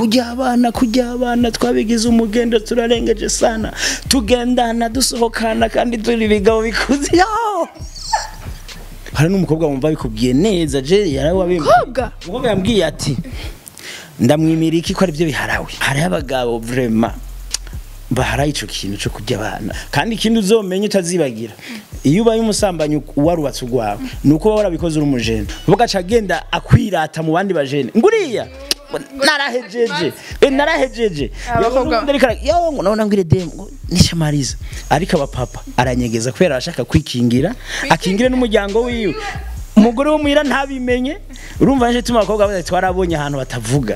kujya abana kujya abana twabigize umugendo turarengeje sana tugendana dusohokana kandi turi bigabo bikuze yo hari n'umukobwa wumva bikubwiye neza je yarawabimba Umukobwa? umukobwa yambwiye ati ndamwimira iki ko aribyo biharawe hariho abagabo vrema bahara ico kintu cyo kujya abana kandi ikindi uzomenye utazibagira iyo ubaye umusambanyi warubatse urwawe ni uko waba warabikoze uri umujene ugaca agenda akwirata mu bandi bajene nguriya narahejeje eh, narahejeje Abakobwa- yo ngo nabona ngire dem ngo nishamariza ariko abapapa aranyegeza kubera arashaka kwikingira akingire n'umuryango wiwe umugore wo muhira ntabimenye urumva nje tuma abakobwa bose twarabonye ahantu batavuga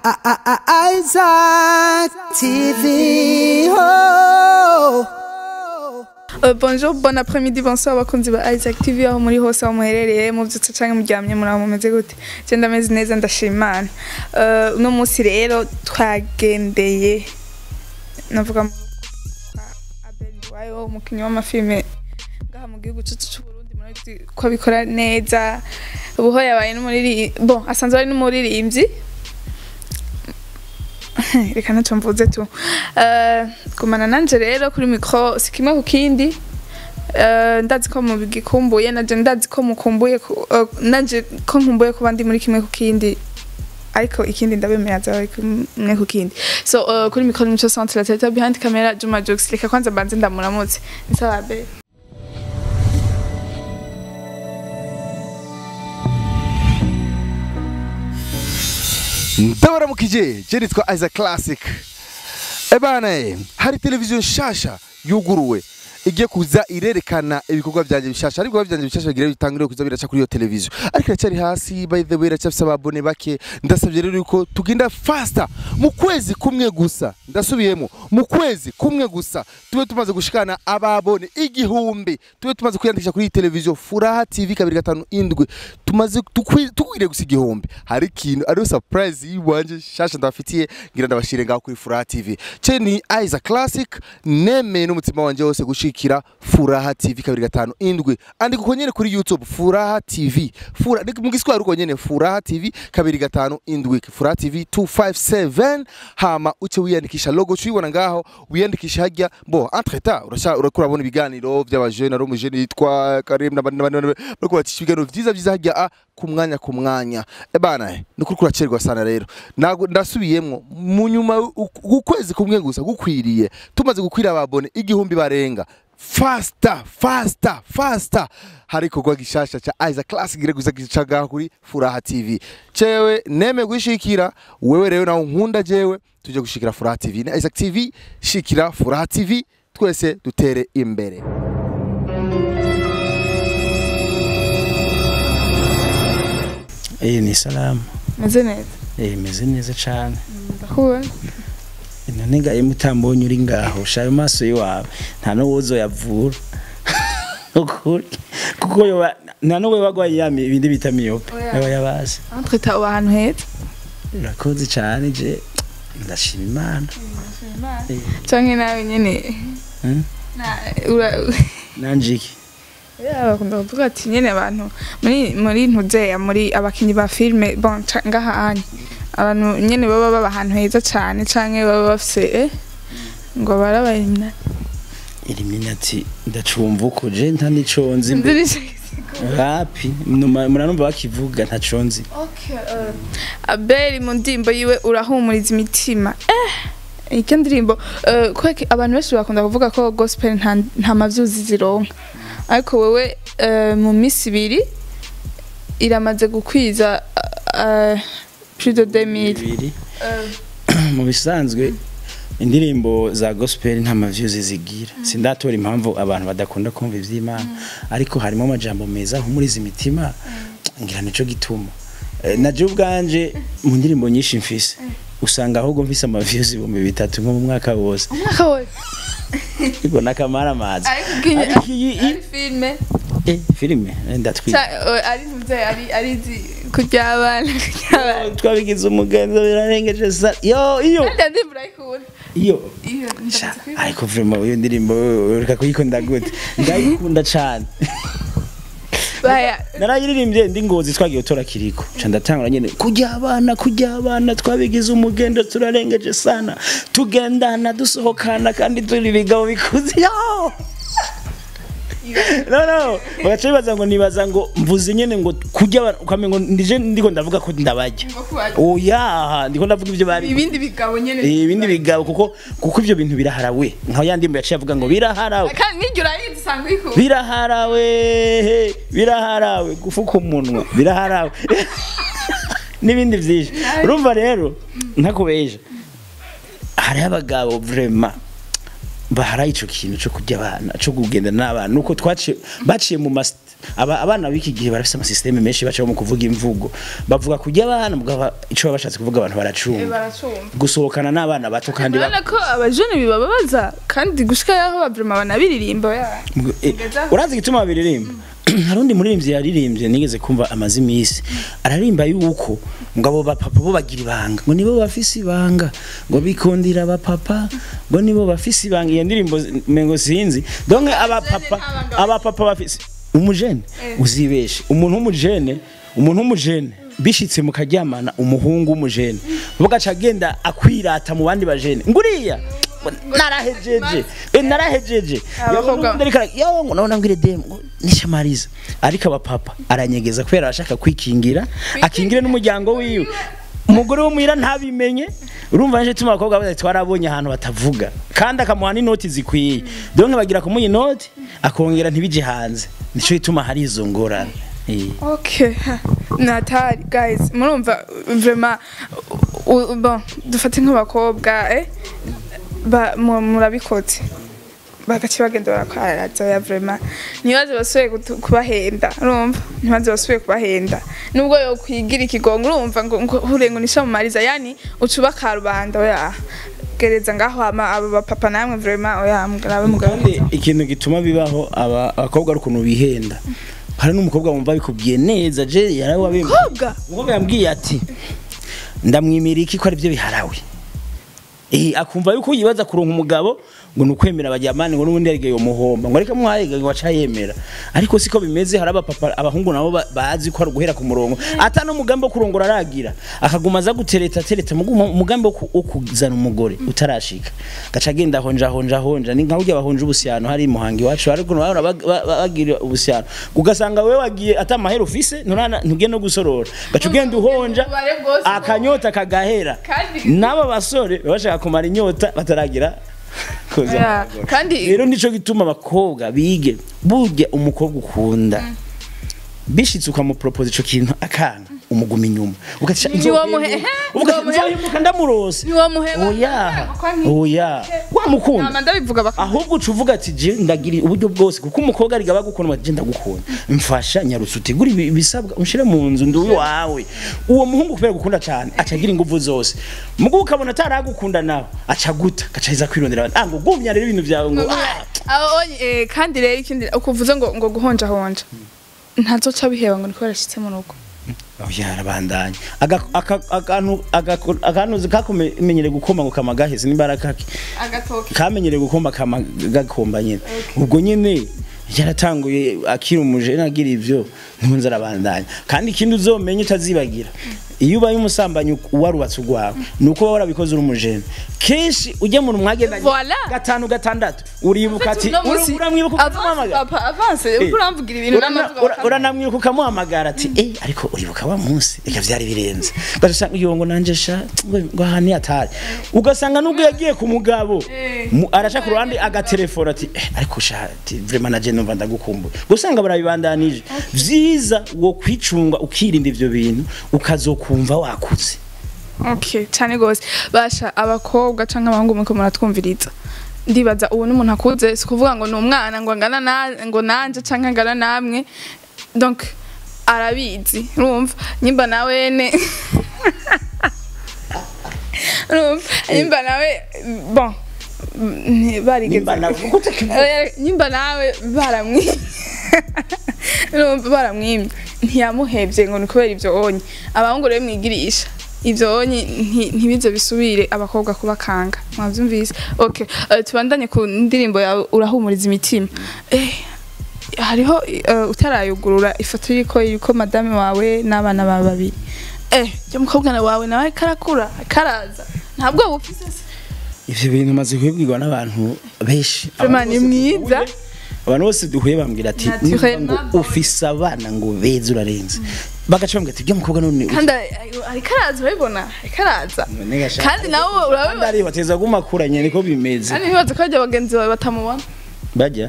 Isaac TV. Oh. Euh, bonjour, bon après-midi, bonsoir abakunzi ba Isaac TV aho muri hose aho muherereye muvyutse canke muryamye muri aho mumeze gute je ndameze neza ndashima Imana Euh, uno munsi rero twagendeye navuga mu- kwa Abel Nduwayo umukinyi w'amafilme ngaha mu gihugu cacu c'Uburundi murabizi ko abikora neza ubuho yabaye n'umuriri bon asanzwe ari n'umuririmbyi reka ntacyo mvuze tu Eh, gumana nanje rero kuri mikro si kimwe ku kindi Eh, ndazi ko mugikumbuye naje ndazi ko mukumbuye ku- eh, naje ko nkumbuye kuba ndi muri kimwe ku kindi ariko ikindi ndabemera zawe kimwe ku kindi so eh, kuri mikro nico centre la tete behind camera Juma Jokes reka kwanza mbanze ndamuramutse ni sawa be ndabaramukije je nitwa Isaac Classic ebana eh, hari televiziyo nshasha yuguruwe igiye kuza irerekana ibikorwa byanjye bishasha ariko ibikorwa byanjye bishasha bigira bitangire kuza biraca kuri iyo televiziyo ariko iracyari hasi by the way iracyafise ababone bake ndasabye rero yuko tugenda faster mu kwezi kumwe gusa ndasubiyemo mu kwezi kumwe gusa tube tumaze gushikana ababone igihumbi tube tumaze kwiyandikisha kuri iyi televiziyo furaha tv kabiri gatanu indwi tumaze tukwi- tukwiriye gusa igihumbi hari ikintu ariyo surprise yiwanje shasha ndabafitiye ngira ndabashire ngaho kuri furaha tv ce ni Isaac Classic nemeye n'umutima wanje wose gushikira furaha tv kabiri gatanu indwi andika uko nyene kuri youtube furaha tv Fura, ni mu giswahili uko nyene furaha tv kabiri gatanu indwi furaha tv 257 hama uce wiyandikisha logo ucuyibona ngaho wiyandikisha hajya bo entre temps urasha urakura bona ibiganiro by'abajene ari umujene yitwa Karim n'abandi n'abandi bariko bacisha ibiganiro vyiza vyiza hajya a ku mwanya ku mwanya ebana ni kuri kuracerwa sana rero Nago- ndasubiyemwo mu nyuma u- ukwezi kumwe gusa gukwiriye tumaze gukwira ababone igihumbi barenga fasta fasta fasta hari ikorwa gishasha ca Isaac Classic gire guza gicaga kuri Furaha TV cewe neme gushikira wewe rero nawe nkunda jewe tuje gushikira Furaha TV na Isaac TV shikira Furaha TV twese dutere imbere eh ni salamu meze neza eh meze neza cane ndakubona none ngaye mutambonye uri ngaho shayo maso yiwawe nta n'uwozo yavura ukuri kuko yoba nta n'uwe bagwaye yami ibindi bita miyope Oya. yaba yabazi entre ta uba ahantu heza urakoze cane je ndashima imana Eh, canke nawe nyene hmm? na ura nanje iki Yeah, bakunda kuvuga ati nyene abantu muri muri ntuzeya muri abakinyi ba filme bon ca- ngaha anye abantu nyene baba baba ahantu heza cane canke baba bafise eh, ngo barabayimna Illuminati ndacumva uko je nta nico nzi mbe rapi numa- muranumva bakivuga ntaco nzi abeli mu ndimbo yiwe urahumuriza imitima eh iryo ndirimbo eh, kweki abantu benshi bakunda kuvuga ko gospel nta, nta mavyuzi zironka ariko wewe eh, mu misi ibiri iramaze gukwiza eh, plus de 2000 bibiri mu bisanzwe indirimbo za gospel nta maviews zigira sindatora impamvu abantu badakunda kumva ivy'Imana ariko harimo amajambo meza ahumuriza imitima ngira nico gituma Eh, na je ubwanje mu ndirimbo nyinshi mfise usanga ahubwo mfise amaviews ibihumbi bitatu nko mu mwaka wose umwaka wose iko nakamara amazi ariko ubwinye Ariko iyi- ari filme eh filime eh, ndatwita ca- eh, ari ntuze ari ari izi kurya abana kurya abana twabigize umugenzo birarengeje sa yo iyo kandi iyo ndirimbo urayikunda iyo iyo Sha, ndazi kwibuka. ariko vraiment iyo ndirimbo ureka kuyikunda gute ndayikunda cane baya narayiririmbye ndi ngozi twagiye tora kiriko ca ndatangura nyene kujya abana kujya abana twabigize umugendo turarengeje sana tugendana dusohokana kandi turi bigabo bikuze yo no no bagaca bibaza ngo nibaza ngo mvuze nyene ngo kujya abana ukamengo ndije ndiko ndavuga ko ndabarya oya ndiko ndavuga ivyo bari ibindi bigabo nyene Eh, ibindi bigabo kuko kuko ivyo bintu biraharawe nka ya ndimbo yaciye avuga ngo biraharawe kandi niryo urayizi usanga uyikunda biraharawe he, biraharawe gufuka umunwa biraharawe n'ibindi byinshi urumva rero ntakubeje hariho abagabo vrema baharaye ico kintu co kurya abana co kugenda n'abana nuko twaciye baciye mu mas aba, abana b'iki gihe barafise amasysteme menshi bacaho mu kuvuga imvugo bavuga kurya abana mugabo ico baba bashatse kuvuga abantu baracumva baracumva gusohokana n'abana bato kandi ba- urabona ko abajene bibababaza kandi gushika yaho bavrema banabiririmba ya Eh, Ngezaho. urazi igituma babiririmba hari undi muririmbyi yaririmbye nigeze kumva amaze iminsi ararimba yuko ngo abo bapapa bo bagira ibanga ngo nibo bafise ibanga ngo bikundira abapapa ngo nibo bafise ibanga iyo ndirimbo mengo sinzi donc abapapa nta banga abapapa bafise umujene uzibeshe umuntu w'umujene umuntu w'umujene bishitse mukaryamana umuhungu w'umujene bugaca agenda akwirata mu bandi bajene nguriya narahejeje eh, narahejeje Abakobwa- Yo, ariko ara- yo ngo nabona ngire dem ngo nishamariza ariko abapapa aranyegeza kubera arashaka kwikingira akingire n'umuryango wiwe umugore wo muhira ntabimenye urumva nje tuma abakobwa bose twarabonye ahantu batavuga kandi akamuha n'inoti zikwiye donc bagira kumuha inoti akongera ntibije hanze nico gituma hari izo ngorane Eh. Okay, natari guys, murumva vraiment u- u- bon dufate nk'abakobwa eh ba mu- murabikoze bagaci bagenda barakwaraza ya vraiment ntibaze basubiye gutu- kubahenda urumva ntibaze basubiye kubahenda nubwo yo kwigira ikigongo urumva ngo ngo hure ngo nishamumariza yani ucuba karubanda oya gereza ngaho hama abo bapapa namwe vraiment oya mugarabe mugabo kandi ikintu gituma bibaho aba abakobwa ari ukuntu bihenda hari n'umukobwa wumva bikubwiye neza je yarawabimba kobwa umukobwa yambwiye ati ndamwimira iki ko aribyo biharawe eh akumva yuko yibaza kuronka umugabo ngo nukwemera abajyamani ngo nubundi yarigeye umuhomba ngo ariko mwahega ngo aca yemera ariko siko bimeze hari abapapa abahungu nabo ba- bazi ko ari guhera ku murongo ata no mugambi wo kurongora aragira akaguma aza gutereta tereta mugu- umugambi wo ku- wo kuzana umugore utarashika gaca agenda honja honja honja ni nka burya bahonja ubusyano hari muhangi wacu ariko bahora bag- ba- ba- bagira ubusyano ugasanga wewe wagiye ata mahera ufise nturana ntugiye no gusorora gaca ugenda uhonja Ubare bwose akanyota kagahera Kandi- n'aba basore baba bashaka kumara inyota bataragira kuza Yeah, kandi rero nico gituma abakobwa bige burya umukobwa ukunda bishitse ukamupropose ico kintu akanga umuguma inyuma ugaca Ntiwamuhe- ntiwamuhe- nzohemuka ndamurose Ntiwamuheba. oya Kwa nti- oya wamukunda nama ndabivuga baka ahubwo uca uvuga ati je ndagira uburyo bwose kuko umukobwa ariga bagukunda ati je ndagukunda mfasha nyarutse utegura ibi- ibisabwa ushire mu nzu ndi wawe uwo muhungu kubera gukunda cyane aca agira ingufu zose mugo ukabona ataragukunda nawe aca guta gaca aza kwirondera abandi ah ngo gumya rero ibintu byawe ngo ah Abo onye eh, kandi rero ikindi ukuvuze ngo ngo guhonja honja ntazoca biheba ngo niko yarashitse mu rugo oya arabandanya Aga- aka- akantu agako- akantu kakumenyere gukoma ngo kama gaheze n'imbaraga kake agatoke kamenyere gukomba kama gakomba nyine ubwo nyine yaratanguye akiri umujene agira ivyo ntunze arabandanya kandi ikindi uzomenye utazibagira iyo ubaye umusambanyi warubatse urwawe ni uko waba warabikoze uri umujene kenshi ujya mu mwagendanye Voilà. gatanu gatandatu uribuka ati uri- uramwibuka ukamuhamagara papa avance uriko uramvugira ibintu Urana- n'amavuga ura- uranamwibuka ukamuhamagara ati eh ariko uribuka wa munsi reka vyari birenze ugasanga iyo ngo nanje sha ngo ngo aha ni atari ugasanga nubwo yagiye ku mugabo mu- araca ku ruhande agatelefona ati eh ariko sha ati vraiment naje numva ndagukumbuye gusanga barabibandanije vyiza wo kwicunga ukirinda ivyo bintu ukazokumva wakuze okay cyane gose basha abakobwa canke abahungu muko muratwumviriza ndibaza ubu n'umuntu akuze si kuvuga ngo ni umwana ngo angana na ngo nanje canke angana namwe donc arabizi urumva nyimba nawene urumva nyimba nawe bon mm, barigeze Nimba nawe- kuko utakivuga. Oya, nyimba nawe baramwimye urumva baramwimye ntiyamuhevye ngo ni kubera ivyo onye abahungu rero mwigirisha ivyo onye nti- ntibize bisubire abakobwa kubakanga mwavyumvise okay uh, tubandanye ku ndirimbo yawe urahumuriza imitima eh hariho eh, utarayugurura ifoto y'uko yuko madame wawe n'abana bawe babiri eh jya mukobwa wawe nawe karakura karaza ntabwo bufise se ivyo bintu maze kubibwirwa n'abantu benshi Vraiment ni Abantu bose mwiza. duhuye- abantu bose duhuye bambwira ati Naturellement "Numva ngo ufise abana ngo beza urarenze bagaca bambwira ati byo mukobwa none kandi ariko araza urabibona ariko araza none gashaka kandi nawe kandi urabibona ari bateza gumakuranye niko bimeze kandi ntibaze ko hajya bagenzi bawe batamubona bajya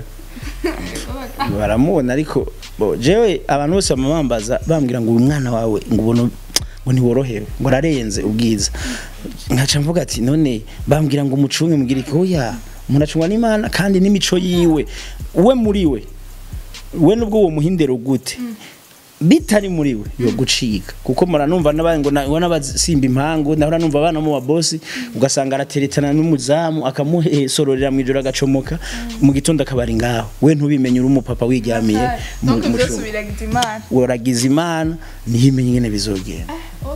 baramubona ariko bo jewe abantu bose bamambaza bambwira ngo uyu mwana wawe ngo ubona ngo ntiworohewe ngo ararenze ubwiza nkaca mvuga ati none bambwira ngo umucunge mubwira iki oya umuntu acungwa n'imana kandi n'imico yiwe we muri we we nubwo uwo muhindero gute bitari muri we yo gucika kuko muranumva n'abandi ngo na- ngo n'abasimba impangu nahora numva abana mu babosi ugasanga arateretana n'umuzamu akamusororera mu ijoro agacomoka mu gitondo akabari ngaho we ntubimenye uri umupapa wiryamiye mu donc mu byose cumba. biragize imana uragize imana niyimenye ingene bizogenda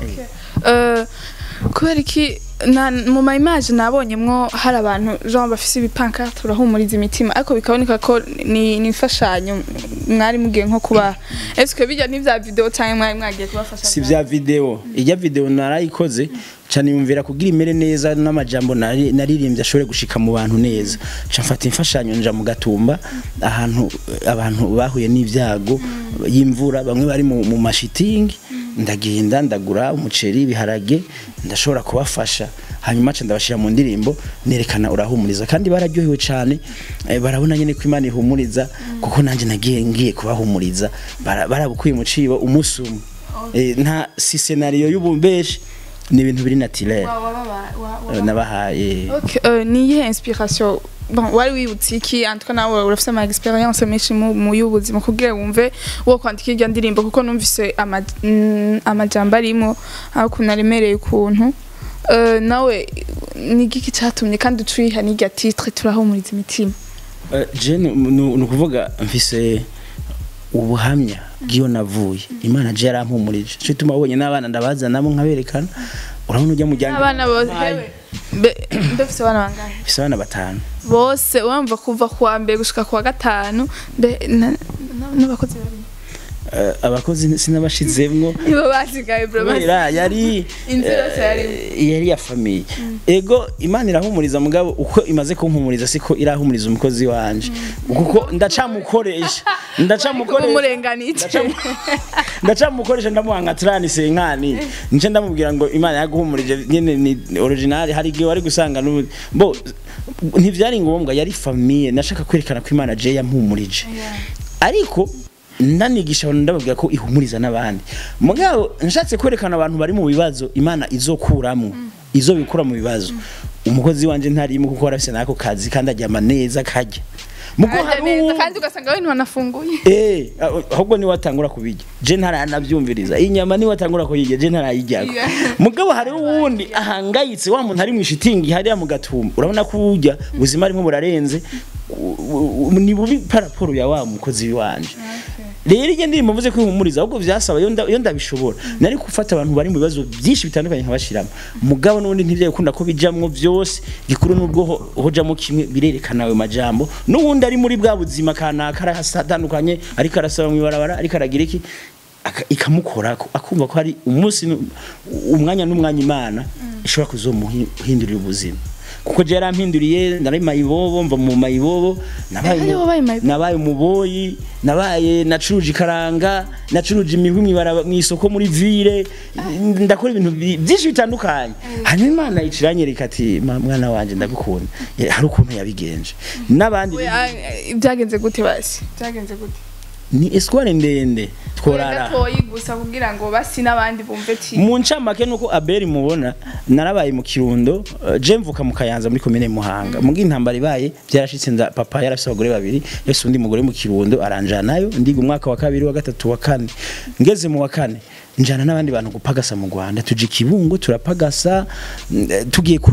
Eh, kubera iki na- mu ma image nabonyemwo hari abantu genre bafise ibipankarte urahumuriza imitima ariko bikaboneka ko ni ni imfashanyo mwari mugiye nko kuba est-ce que bijya n'ivya video cyangwa mwari mwagiye kubafasha si vya video ijya video narayikoze cyane yumvira kugira imere neza n'amajambo nari- naririmbye ashobore gushika mu bantu neza ca mfata imfashanyo nja mu gatumba ahantu abantu bahuye n'ibyago y'imvura bamwe bari mu, mu mashitingi ndagenda ndagura umuceri ibiharage ndashobora kubafasha hanyuma ca ndabashira mu ndirimbo nerekana urahumuriza kandi bararyohewe cyane eh, barabona nyene ko imana ihumuriza kuko nanjye nagiye ngiye kubahumuriza bara- barabukuye mu cibo umunsi umwe Eh, nta si scenario y'ubumbeshi ni ibintu biri naturel Eh, nabahaye Okay, euh, ni iyihe inspiration bon wari wibutse iki en tout cas nawe urafise ama experience menshi mu mu y'ubuzima kugira wumve wo kwandika iryo ndirimbo kuko numvise ama- mm, amajambo arimo aho ukuntu aremereye ukuntu Euh, nawe ni igiki cyatumye kandi uciha n'irya titre turahumuriza imitima Eh, je ni ni ukuvuga mfise ubuhamya bw'iyo navuye imana je yarampumurije cyo ituma wabonye n'abana ndabazanamo nkaberekana urabona ujya mu jyanga abana bose mbefise abana bangahe mfise abana batanu bose wumva kuva kuwa mbere gushika kuwa gatanu mbe na- na- n'abakozi babiri Eh, abakozi sinabashizemwo nibo basigaye bro basi kubera yari Inzu yose yari- eh, yari ya famiye ego imana irahumuriza mugabo uko imaze kumpumuriza siko irahumuriza umukozi wanje kuko ndacamukoresha ndacamukoresha umurenganije Ndacamu- ndacamukoresha ndamuha nka trani senkani nice ndamubwira ngo imana yaguhumurije nyene ni original hari igihe wari gusanga n'ubu bo ntivyari ngombwa yari famiye nashaka kwerekana ko imana je yampumurije ariko ndanigisha abantu ndababwira ko ihumuriza n'abandi mugabo nshatse kwerekana abantu bari mu bibazo imana izokuramwo izo bikura mu bibazo umukozi wanje ntarimo kuko arafise nako kazi kandi aryama neza karya mugo Arya hari neza, uwundi- kandi ugasanga we ntiwanafunguye Eh, ah, ahubwo niwe atangura kubirya je ntaranavyumviriza inyama niwe atangura kuyirya je ntarayiryako Yeah. mugabo hari uwundi ahangayitse wa muntu ari mu ishitingi hariya mu gatumba urabona ko urya ubuzima arimo burarenze u- u- ni bubi paraporo ya wa mukozi wanje rero iyo ndirimbo mvuze ko ihumuriza ahubwo vyasaba iyo nda- iyo ndabishobora nari gufata abantu bari mu bibazo byinshi bitandukanye nkabashiramo mugabo n'ubundi ntivyo gukunda ko bijamwo vyose gikuru n'ubwo ho- hojamwo kimwe birerekana ayo majambo n'uwundi ari muri bwa buzima kanaka arahatandukanye ariko arasaba mu ibarabara ariko aragira iki aka- ikamukorako akumva ko hari umunsi nu- umwanya n'umwanya imana ishobora kuzomuhindurira ubuzima kuko je yarampinduriye nari mayibobo mva mu mayibobo nabaye Eh, mu- wabaye mayibobo? nabaye umuboyi nabaye nacuruje ikaranga nacuruje imihwi mw'ibaraba- mw'isoko muri ville ndakora ibintu bi- byinshi bitandukanye hanyuma imana iciranyereka ati "Ma- mwana wanje ndagukunda Eh, hari ukuntu yabigenje n'abandi We, ah, eh, byagenze gute basi byagenze gute ni espoir ndende tworara gatoyi gusa kugira ngo basi n'abandi bumve ti mu ncamake nuko abeli mubona narabaye mu kirundo uh, je mvuka mu kayanza muri komine muhanga mugi intambara ibaye byarashitse nda papa yarafise abagore babiri yose undi mugore mu kirundo aranjanayo ndiga umwaka wa kabiri wa gatatu wa kane ngeze mu wa kane njana n'abandi bantu gupagasa mu Rwanda tuje ikibungo turapagasa mm, eh, tugiye kurima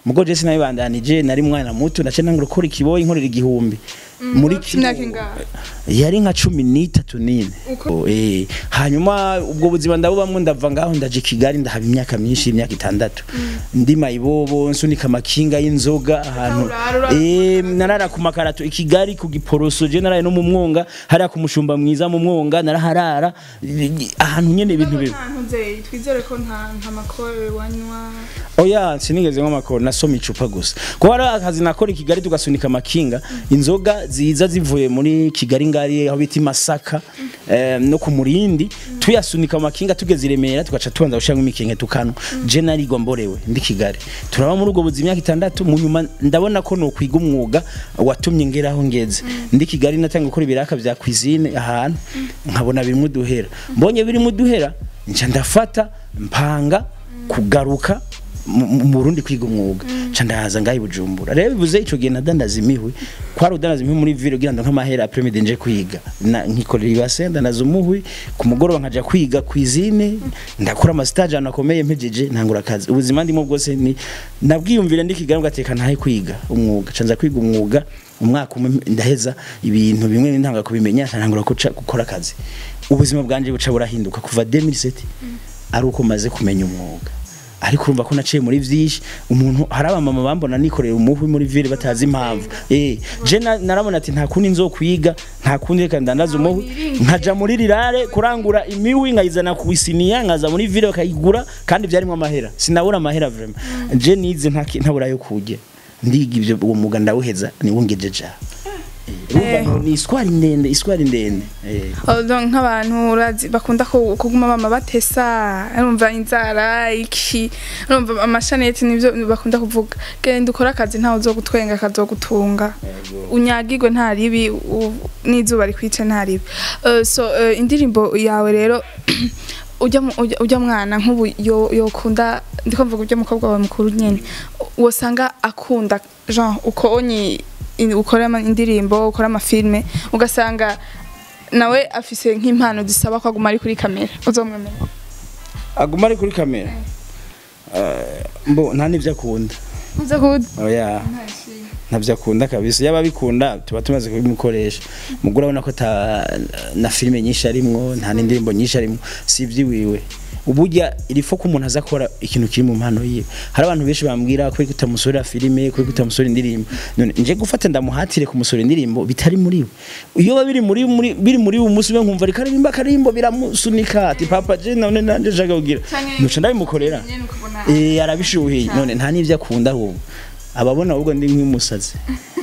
mugo je sinabibandanije nari mwana muto nace nangura gukora ikiboyi nkorera igihumbi muri ufite imyaka kino- ingahe? yari nka cumi n'itatu n'ine Uko- Eh, hanyuma ubwo buzima ndabubamo ndava ngaho ndaje i kigali ndahaba imyaka myinshi imyaka itandatu ndi mayibobo nsunika amakinga y'inzoga ahantu urara, urara Eh, narara ku makarato i kigali ku giporoso je naraye no mu mwonga hariya ku mushumba mwiza mu mwonga naraharara ahantu nyene ibintu bibi nta ntuzeyi twizere ko nta nta makore wanywa oya sinigeze nk'amakoro nasoma icupa gusa kuko hari akazi nakora i kigali tugasunika amakinga inzoga ziza zivuye muri kigali ngari aho bita i masaka eh, no ku murindi tuyasunika mu makinga tugeze i remera tugaca tubanza gushiramo imikenke tukanwa je narigwa mborewe ndi kigali turaba muri ubwo buzima imyaka itandatu mu nyuma ndabona ko nokwiga umwuga watumye ngeraho ngeze ndi kigali natanga gukora ibiraka vya cuisine ahantu nkabona birimo uduhera mbonye birimo uduhera nca ndafata mpanga kugaruka mu mu Burundi kwiga umwuga ca ndahaza ngaho i Bujumbura rero bivuze ico gihe nadandaza imihwi kwari udandaza imihwi muri ville kugira ngo nk'amahera après midi nje kwiga Na- nkikorera ibase ndandaza umuhwi ku mugoroba nkaja kwiga cuisine ndakora ama stage ahantu akomeye mpejeje ntangura akazi ubuzima ndimo bwose ni nabwiyumvire ndi kigali ngateka ntahe kwiga umwuga ca nza kwiga umwuga umwaka umwe ndaheza ibintu bimwe ntanga kubimenya ntangura guca gukora akazi ubuzima bwanje buca burahinduka kuva 2007 ari uko maze kumenya umwuga ariko urumva ko naciye muri vyinshi umuntu hari abamama bambona nikorera umuhwi muri ville batazi impamvu eh je na- narabona ati nta kundi nzokwiga nta kundi reka ndandaza umuhwi nkaja muri rirare kurangura imihwi nkayizana ku isiniya nkaza muri ville bakayigura kandi vyarimo amahera sinabura amahera vraiment je nize nta ki- ntabura yo kurya ndiga ivyo uwo mwuga ndawuheza niwungejeje aha Eh, urumva ni iswari ndende iswari ndende eh Oh, donc nk'abantu urazi bakunda ku- kuguma bama batesa urumva inzara iki urumva amashaneti nivyo bakunda kuvuga genda ukora akazi ntawe uzogutwenga kazogutunga unyagirwe nta ribi u- n'izuba rikwice nta ribi Eh, so eh, indirimbo yawe rero ujya mu- ujya- ujya mwana nk'ubu yo- yokunda ndiko mvuga ujya mukobwa wawe mukuru nyene wosanga akunda genre uko onyi in- ukora ama- indirimbo ukora amafilme ugasanga nawe afise nk'impano zisaba ko aguma ari kuri kamera uzomwemera aguma ari kuri kamera Eh, mbo nta n'ivyo akunda uze kuda oya ntabyo akunda kabisa yaba abikunda tuba tumaze kubimukoresha mugura urabona ko ata na filime nyinshi arimwo nta n'indirimbo nyinshi arimwo si iby'iwiwe uburya irifo ko umuntu aza akora ikintu kiri mu mpano yiwe hari abantu benshi bambwira ko utamusorera filime ko utamusorera indirimbo none nje gufata ndamuhatire kumusorera indirimbo bitari muri we iyo biba biri muri muri biri muri uwo munsi we nkumva rikaririmba akarimbo biramusunika ati papa je none nanje nshaka kugira nuca ndabimukorera eh arabishuhiye none nta n'ivyo akunda ahubwo ababona ahubwo ndi nk'umusazi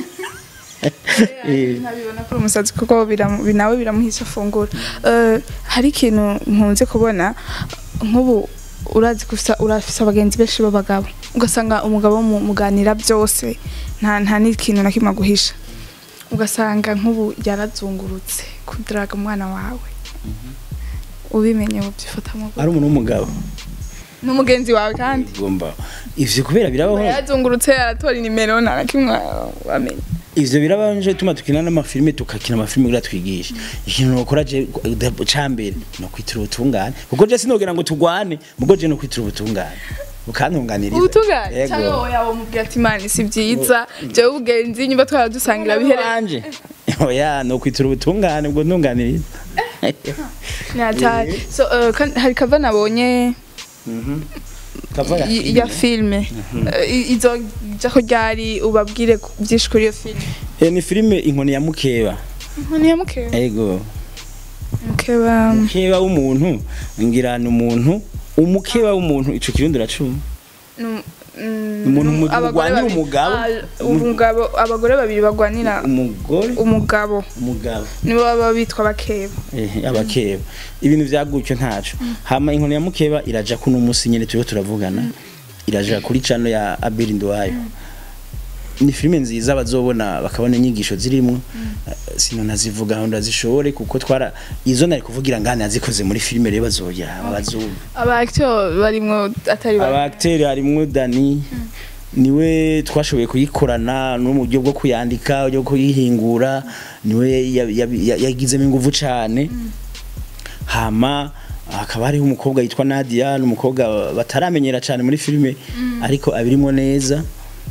Eh. ntabibona ko uri umusazi kuko biramu- bi- nawe biramuhisha afungura Eh, hari ikintu nkunze kubona nk'ubu urazi gusa urafise abagenzi benshi b'abagabo ugasanga umugabo mu- muganira byose nta nta n'ikintu na kimwe aguhisha ugasanga nk'ubu yarazungurutse kudaraga umwana wawe ubimenye ubyifatamo ari umuntu w'umugabo n'umugenzi wawe kandi gomba ivyo kubera birabaho yarazungurutse aratora inimero nta na kimwe wamenya ivyo birabanje tuma tukina n'amafilime tukakina amafilime kugira twigishe ikintu nokora je cambere no kwitira ubutungane kuko je sinogera ngo tugwane mugo je no kwitira ubutungane ukantunganiriza ubutungane Yego. cyangwa wowe yaba umubwira ati imana si byiza jewe ubugenzi nyuma twara dusangira bihere wanje oya no kwitira ubutungane ubwo ntunganiriza natari so eh, kandi hari kava nabonye kava ya y- ya filme Eh, i- izo jako ryari ubabwire ku- byinshi kuri iyo filme Eh, ni filime inkoni ya mukeba ni ya mukeba ego mukeba mukeba w'umuntu ngira ni umuntu umukeba w'umuntu ico kirundi uracuma nu- mm, Umuntu mu- abagore murwanira babiri- umugabo. Ah, umugabo abagore babiri bagwanira umugore umugabo umugabo nibo baba bitwa bakeba Eh, abakeba ibintu vyagutyo ntaco hama inkoni ya mukeba iraja kuno musi nyene turiho turavugana iraja kuri chano ya Abel Ndwayo ni filime nziza bazobona bakabona inyigisho zirimwo Eh, sino nazivuga aho ndazishobore kuko twara izo nari kuvugira ngana yazikoze muri filime rero bazoya bazumva aba acteur barimwo atari ba aba acteur harimwo Dani niwe twashoboye kuyikorana no mu buryo bwo kuyandika uburyo bwo kuyihingura niwe ya- ya- ya- yagizemo ingufu cane hama hakaba hariho umukobwa yitwa Nadia n'umukobwa bataramenyera cane muri filime ariko abirimo neza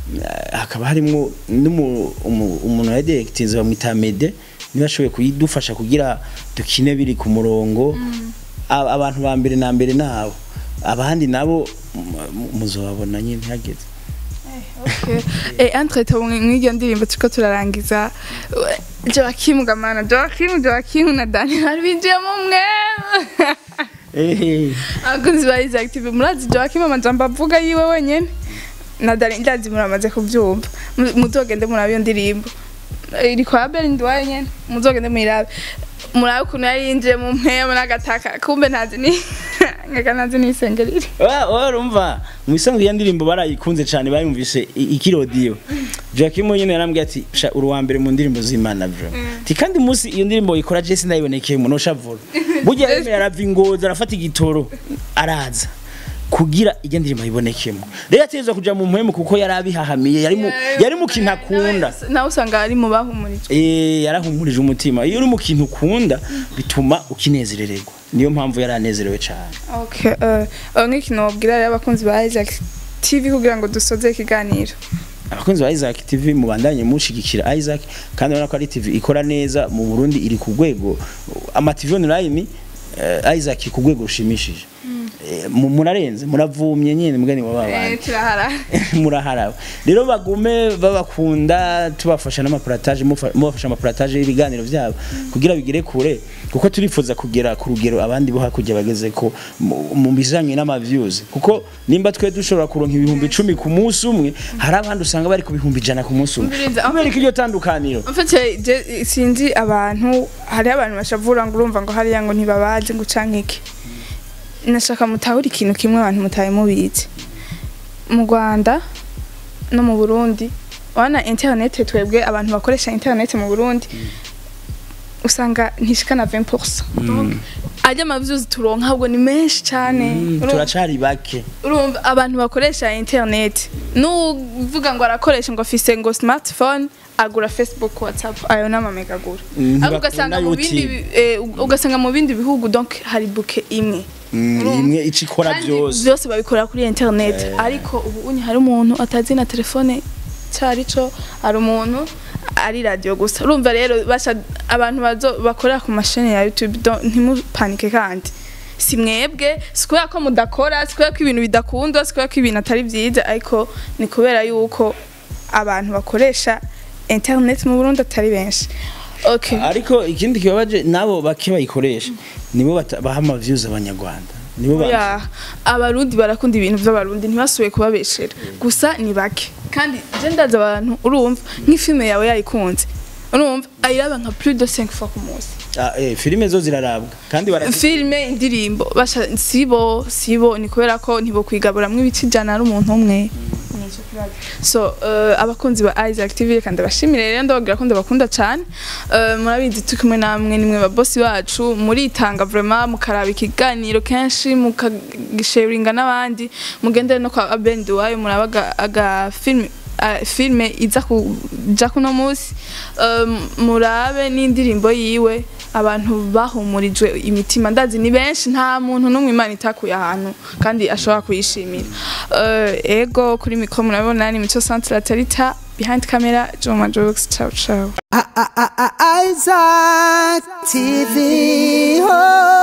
eh, hakaba harimo n'umu- umu- umuntu ya directinze bamwita Mede niba ashoboye kuyidufasha kugira dukine biri ku murongo Aba- abantu ba mbere na mbere nabo abandi nabo mu- muzobabona nyine hageze Okay. Eh, entre temps mw'iryo ndirimbo turiko turarangiza eh, Joachim gamana Joachim Joachim na Daniel binjiyemo mwe ehe abakunzi ba Isaac TV murazi Joachim amajambo avuga yiwe wenyene na Daniel ndazi muramaze kuvyumva Mu- muzogende murabe iyo ndirimbo Eh, iri kwa Abel Ndwaye nyene muzogende muyirabe murabe ukuntu yari yinjiye mu mpema n'agataka kumbe ntazi ni nkeka ntazi n'isengerire urumva mu isanzwe ya ndirimbo barayikunze cyane bayumvise i- ikirodiyo Joachim nyine yarambwiye ati sha uri uwa mbere mu ndirimbo z'Imana bro ti kandi umunsi iyo ndirimbo ikora Jesse ndayibonekeye umuntu ushavura burya yemeye arava ingozi arafata igitoro araza kugira iyo ndirimbo ayibonekemo rero ateza kuja mu mpemu kuko yari abihahamiye yari mu yari mu kintu akunda nawe usanga ari mu bahumurijwe Eh yarahumurije umutima iyo uri mu kintu ukunda bituma ukinezerererwa niyo mpamvu yari anezerewe cyane Okay, uh, uh, nk'ikintu wabwira rero abakunzi ba Isaac TV kugira ngo dusoze ikiganiro. abakunzi ba Isaac TV mubandanye mushigikira Isaac kandi urabona ko ari TV ikora neza mu Burundi iri ku rwego ama TV online eh, Isaac ku rwego rushimishije Eh, mu- murarenze muravumye nyine mugani wa babandi turahara. muraharawe rero bagume babakunda tubafasha n'amaparataje mufa- mubafasha amaparataje y'ibiganiro byabo kugira bigere kure kuko turifuza kugera ku rugero abandi bo hakurya bageze ko mu- mu bijanye n'amaviews kuko nimba twe dushobora kuronka ibihumbi icumi ku munsi umwe hari abandi usanga bari ku bihumbi ijana ku munsi umwe Umviriza, kubera ko iryo tandukaniro En fait, je sinzi abantu hari abantu bashavura ngo urumva ngo hariya ngo ntibabazi ngo canke iki. Nashaka mutahura ikintu kimwe abantu mutaye mubizi. Mu Rwanda no mu Burundi wana internet twebwe abantu bakoresha internet mu Burundi usanga ntishika na 20%. Donc ajya amaviews turonka ahubwo ni menshi cyane. Urumva? turacari bake urumva abantu bakoresha internet nuvuga ngo arakoresha ngo afise ngo smartphone agura facebook whatsapp ayo n'amamega agura Mm, Ariko ugasanga mu bindi ntibakunda bi- eh, ugasanga mu bindi bihugu donc hari buke imwe Mm, Urumva? imwe ico ikora Kandi byose byose babikora kuri internet ariko ubu unye hari umuntu atazi na telefone cyari cyo hari umuntu ari radio gusa urumva rero basha abantu bazo bakorera ku mashini ya YouTube donc ntimupanike kandi si mwebwe si kubera ko mudakora si kubera ko ibintu bidakundwa si kubera ko ibintu atari byiza ariko ni kubera yuko abantu bakoresha internet mu Burundi atari benshi okay ariko ikindi kibabaje nabo bake bayikoresha nibo bata- baha ama views abanyarwanda nibo ba ya abarundi barakunda ibintu by'abarundi ntibasubiye kubabeshera gusa ni bake kandi je ndaza abantu urumva nk'ifilme yawe yayikunze urumva ayiraba nka plus de 5 fois ku munsi Ah, eh, filime zo zirarabwa kandi bara filme indirimbo basha sibo sibo ni kubera ko ntibo kwigaburamwo ibice ijana ari umuntu umwe Nico kibazo. so uh, abakunzi ba Isaac TV reka ndabashimire rero ndababwira ko ndabakunda cyane uh, murabizi turi kumwe namwe nimwe ba boss bacu muritanga vraiment mukaraba ikiganiro kenshi mukagisharinga n'abandi mugendere no kwa Abel Nduwayo murabaga aga film uh, filme iza kuja kuno munsi um, murabe n'indirimbo yiwe abantu bahumurijwe imitima ndazi ni benshi nta muntu n'umwe imana itakuye ahantu kandi ashobora kuyishimira uh, ego kuri mikro murabona ni mico centre latarita behind camera Joma Jokes ciao ciao Isaac TV. Oh.